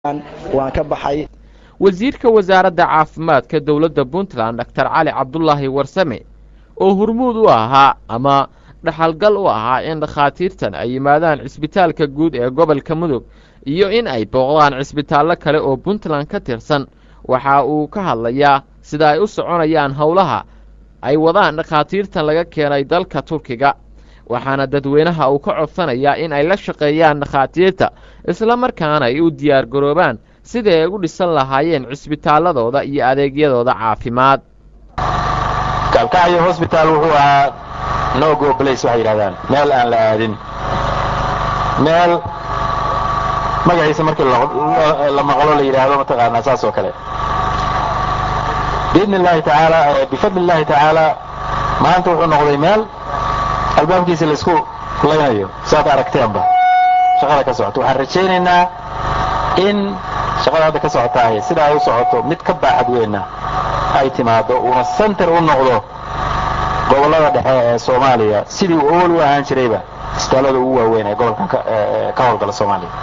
waan ka baxay wasiirka wasaaradda caafimaadka dowladda puntland doctor cali cabdulaahi warsame oo hurmuud u ahaa ama dhaxalgal u ahaa in dhakhaatiirtan ay yimaadaan cisbitaalka guud ee gobolka mudug iyo in ay booqdaan cisbitaallo kale oo puntland ka tirsan waxa uu ka hadlayaa sida ay u soconayaan howlaha ay wadaan dhakhaatiirtan laga keenay dalka turkiga waxaana dadweynaha uu ka codsanayaa in ay la shaqeeyaan dhakhaatiirta isla markaana ay u diyaar garoobaan sidai ay u dhisan lahaayeen cisbitaalladooda iyo adeegyadooda caafimaad kalkacyo hosbitaal wuxuu ahaa nogo blace waxay yidhahdaan meel aan la aadin meel magaciisa markii la maqlo la yidhaahdo mataqaanaa saas oo kale biidni illaahi tacaala bifadli illaahi tacaala maanta wuxuu noqday meel albaabkiisa laysku laynayo saad aragteenba shaqada ka socoto waxaan rajaynaynaa in shaqada hadda ka socotaay sida ay u socoto mid ka baaxad weynna ay timaado uuna center u noqdo gobollada dhexe ee soomaaliya sidii uu awal u ahaan jirayba isbitaallada ugu waaweyn ee gobolkan ka howlgala soomaaliya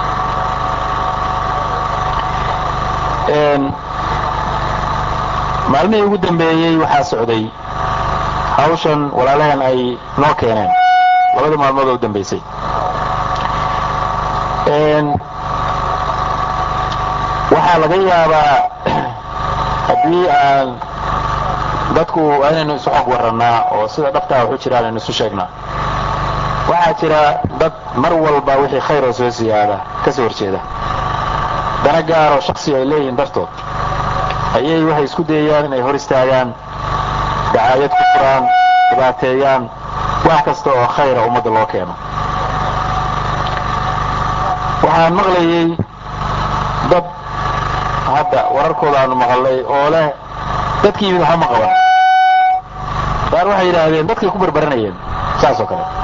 maalmihii ugu dambeeyey waxaa socday hawshan walaalaheen ay noo keeneen labadii maalmood oo u dambaysay waxaa laga yaabaa haddii aan dadku inaynu isu xog warrannaa oo sida dhabtaa waxu jiraan aynu isu sheegnaa waxaa jira dad mar walba wixii khayr oo soo siyaada ka soo horjeeda dana gaaroo shaksi ay leeyihiin dartood ayay waxay isku dayayaan inay hor istaagaan dacaayad ku furaan dhibaateeyaan wax kasta oo khayra ummadda loo keeno waxaan maqlayey dad hadda wararkooda aanu maqalnay oo leh dadkii yimid waxba ma qaban qaar waxay yidhaahdeen dadkay ku barbaranayeen saas oo kale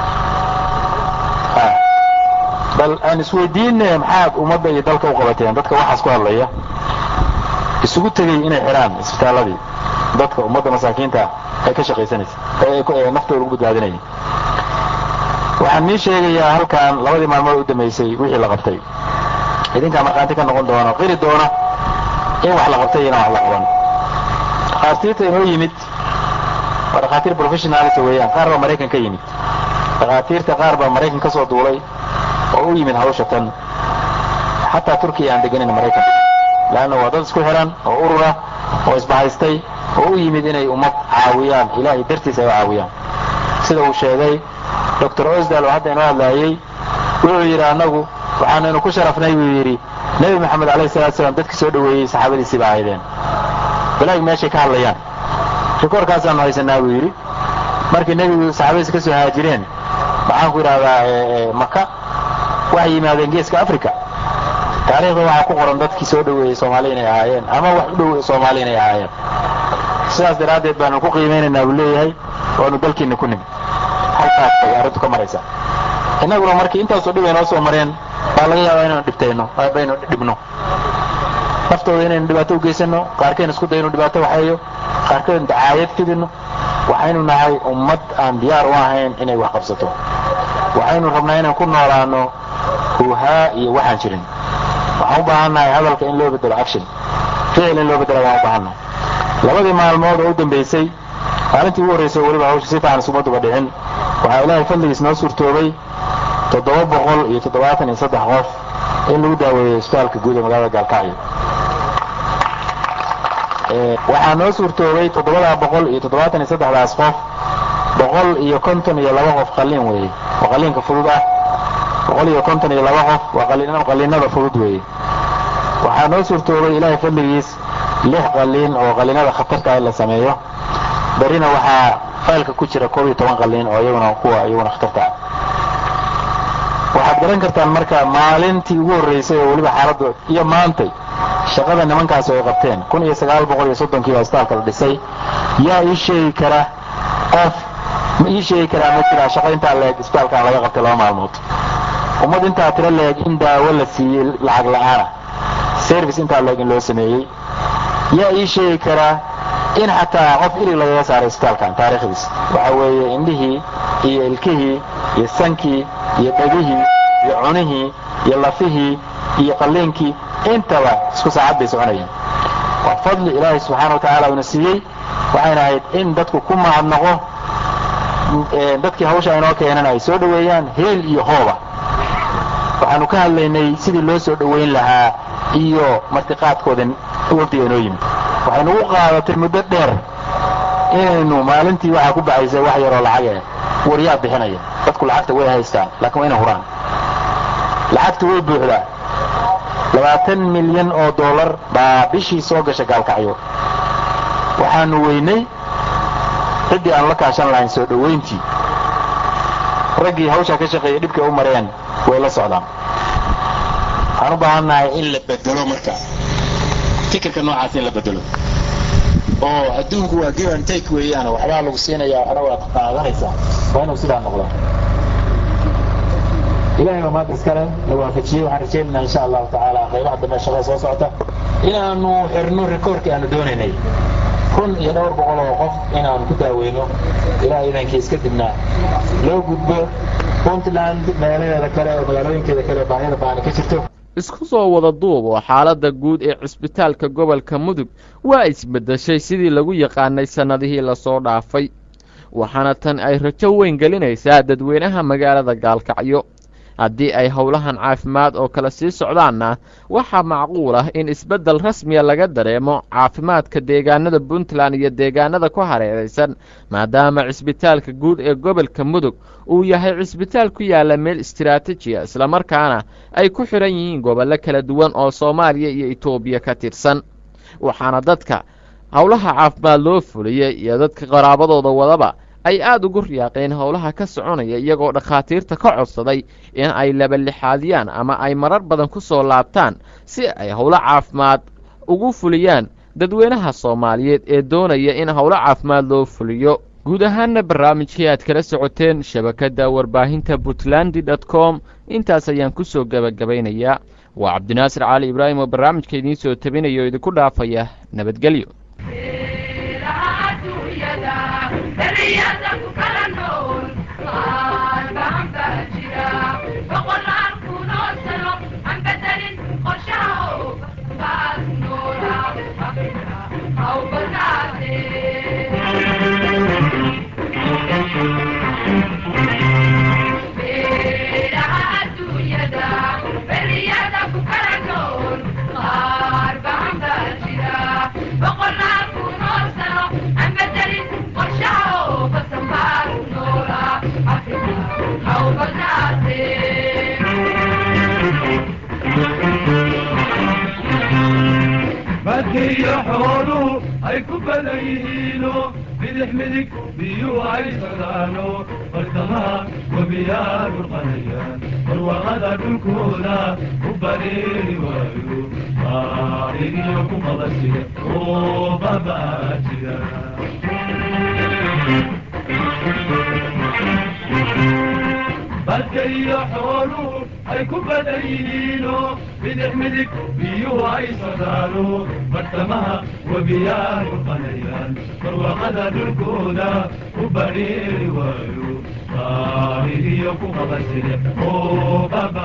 bal aan isweydiinne maxaad ummadda iyo dalka u qabateen dadka waxaas ku hadlaya isugu tegey inay xidhaan isbitaalladii dadka ummadda masaakiinta ay ka shaqaysanaysa ee naftooda ugu badbaadinaya waxaan mii sheegayaa halkan labadii maalmood u dambaysay wixii la qabtay idinkaa markhaanti ka noqon doono qiri doona in wax la qabtay inaan wax la qaban dhakhaatiirta inoo yimid waa dhakhaatiir professionalis weeyaan qaar baa maraykan ka yimid dhakhaatiirta qaar baa maraykan ka soo duulay oo u yimid hawsha tan xataa turkiya aan deganin maraykan leanna waa dad isku xidhan oo urura oo isbahaystay oo u yimid inay ummad caawiyaan ilaahay dartiis ay u caawiyaan sida uu sheegay doctor osdal oo hadda inoo hadlaayey wuxuu yidhi annagu waxaanaynu ku sharafnay buu yidhi nebi moxamed alayh salatu salaam dadkii soo dhoweeyey saxaabadiisii baa ahaydeen balaag meeshay ka hadlayaan rikoorkaasaanu haysanaa buu yidhi markii nebigu saxaabadiisi ka soo haajireen maxaan ku idhahdaa maka waxay yimaadeen geeska africa taariikhda waxaa ku qoran dadkii soo dhoweeyey soomaali inay ahaayeen ama wax u dhow soomaali inay ahaayeen sidaas daraaddeed baanu ku qiimaynaynaa buu leeyahay waanu dalkiinna ku nimid halkaas bay arrintu ka maraysaa innaguna markii intaasoo dhib ay noo soo mareen baa laga yaabaa inaynu dhibtayno baynu dhibno naftooda inaynu dhibaato u geysanno qaarkeen isku dayno dhibaato waxeeyo qaarkeen dacaayad fidino waxaynu nahay ummad aan diyaar u ahayn inay wax qabsato waxaynu rabnaa inaan ku noolaano huuhaa iyo waxaan jirin waxaan u baahannahay hadalka in loo bedelo action ficil in loo bedelo waan u baahannahay labadii maalmood oo u dambaysay maalintii ugu horraysay weliba hawsha si fiican isumaduba dhicin waxaa ilaahay fadligiis noo suurtoobay toddoba boqol iyo toddobaatan iyo saddex qof in lagu daaweeyo isbitaalka guud ee magaalada gaalkacyo waxaa noo suurtoobay toddobadaa boqol iyo toddobaatan iyo saddexdaas qof boqol iyo konton iyo laba qof qalliin weeye oo qalliinka fudud ah boqol iyo konton iyo laba qof waa qalliinada fudud weeye waxaa noo suurtoobay ilaahay fadligiis lix qalliin oo qalliinada khatarta in la sameeyo berrina waxaa faylka ku jira koob iyo toban qalliin oo iyaguna kuwa iyaguna khatarta ah waxaad garan kartaan marka maalintii ugu horraysay oo weliba xaaladdu iyo maantay shaqada nimankaas ay qabteen kun iyo sagaal boqol iyo soddonkii baa isbitaalka la dhisay yaa ii sheegi kara qof ma ii sheegi karaa ma jiraa shaqo intaa leeg isbitaalkan laga qabtay laba maalmood ummad intaa tiro leeg in daawo la siiyey lacag la'aana service intaa leeg in loo sameeyey yaa ii sheegi karaa in xataa qof ilig lagaga saaray isbitaalkan taariikhdiis waxa weeye indhihii iyo ilkihii iyo sankii iyo dhegihii iyo cunihii iyo lafihii iyo qalliinkii intaba isku saacad bay soconayeen waa fadli ilaahay subxaana wa tacaala uuna siiyey waxayna ahayd in dadku ku mahadnaqo dadkii hawsha inoo keenan ay soo dhoweeyaan heel iyo hooba waxaanu ka hadlaynay sidii loo soo dhoweyn lahaa iyo martiqaadkooda wafdiga inoo yimid waxay nagu qaadatay muddo dheer inaynu maalintii waxaa ku baxaysa wax yaroo lacage waryaa bixinaya dadku lacagta way haystaan laakiin waa inay huraan lacagta way buuxdaa labaatan milyan oo dollar baa bishii soo gasha gaalkacyo waxaanu weynay ciddii aan la kaashan lahayn soo dhowayntii raggii hawshaa ka shaqeeyay dhibkay u mareen way la socdaan waxaan u baahannahay in la bedelo marka fikirka noocaas in la bedelo oo adduunku waa give and take weeyaan waxbaa lagu siinayaa waxna waad qaadanaysaa waa inuu sidaa noqdo ilahay baa maanta iskale la waafajiyey waxaan rajaynaynaa insha allahu tacaala qaybaha dambe shaqada soo socota inaanu xirno rikoorkii aanu doonaynay kun iyo dhowr boqol oo qof inaanu ku daaweyno ilaa idankiis kadibna loo gudbo puntland meelaheeda kale oo magaalooyinkeeda kale baahida baana ka jirto isku soo wada duub oo xaaladda guud ee cisbitaalka gobolka mudug waa isbeddeshay sidii lagu yaqaanay sannadihii lasoo dhaafay waxaana tan ay rajo weyn gelinaysaa dadweynaha magaalada gaalkacyo haddii ay howlahan caafimaad oo kale sii socdaanna waxaa macquul ah in isbeddel rasmiya laga dareemo caafimaadka deegaanada puntland iyo deegaanada ku hareeraysan maadaama cisbitaalka guud ee gobolka mudug uu yahay cisbitaal ku yaalla meel istiraatijiya islamarkaana ay ku xidhan yihiin gobollo kala duwan oo soomaaliya iyo etoobiya ka tirsan waxaana dadka howlaha caafimaad loo fuliyey iyo dadka qaraabadooda wadaba ay aada ugu riyaaqeen howlaha ka soconaya iyagoo dhakhaatiirta ka codsaday in ay labalixaadiyaan ama ay marar badan ku soo laabtaan si ay howlo caafimaad ugu fuliyaan dadweynaha soomaaliyeed ee doonaya in howlo caafimaad loo fuliyo guud ahaanna barnaamijkii aad kala socoteen shabakadda warbaahinta puntland dot com intaas ayaan ku soo gebagabaynayaa waa cabdinaasir cali ibraahim oo barnaamijka idiin soo tabinaya oo idinku dhaafaya nabadgelyo badkiyo xooluhu ay ku badan yihiino bidix midig biyuhu ay socdaano bartamaha webiyaa dhurqanayaan barwaaqada dhulkooda u bareeri waayo baarigiyo ku qabasida oo babaa jira badka iyo xooluhu ay ku badan yihiino bidix midig biyuhu ay socdaano bartamaha webiyaa dhurqanayaan barwaaqada dhulkooda u bareeri waayo baarigiyo ku qabasida oo baba